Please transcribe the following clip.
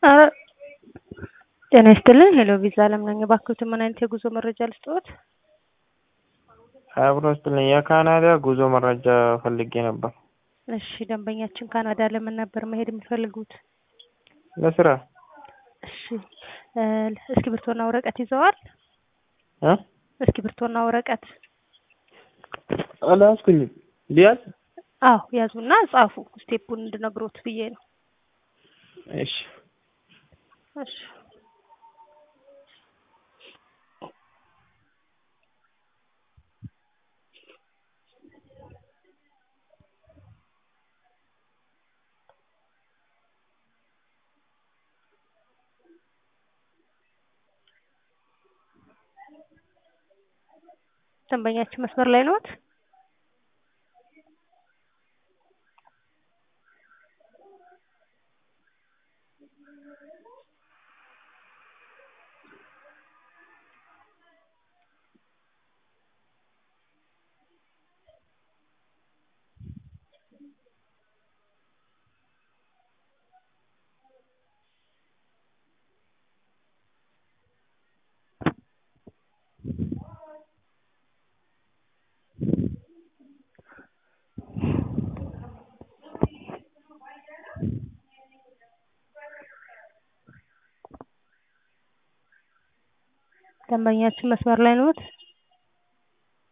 ኧረ ጤና ይስጥልኝ ሄሎ ቪዛ አለም ነኝ። እባክዎትን ምን አይነት የጉዞ መረጃ ልስጥዎት? አብሮ ይስጥልኝ የካናዳ ጉዞ መረጃ ፈልጌ ነበር። እሺ ደንበኛችን ካናዳ ለምን ነበር መሄድ የሚፈልጉት? ለስራ እሺ እ እስክሪብቶና ወረቀት ይዘዋል? እ እስክሪብቶና ወረቀት አልያዝኩኝም። ሊያዝ አዎ ያዙና ጻፉ። ስቴፑን እንድነግሮት ብዬ ነው። እሺ እሺ ደንበኛችን መስመር ላይ ነዎት? ደንበኛችን መስመር ላይ ነዎት?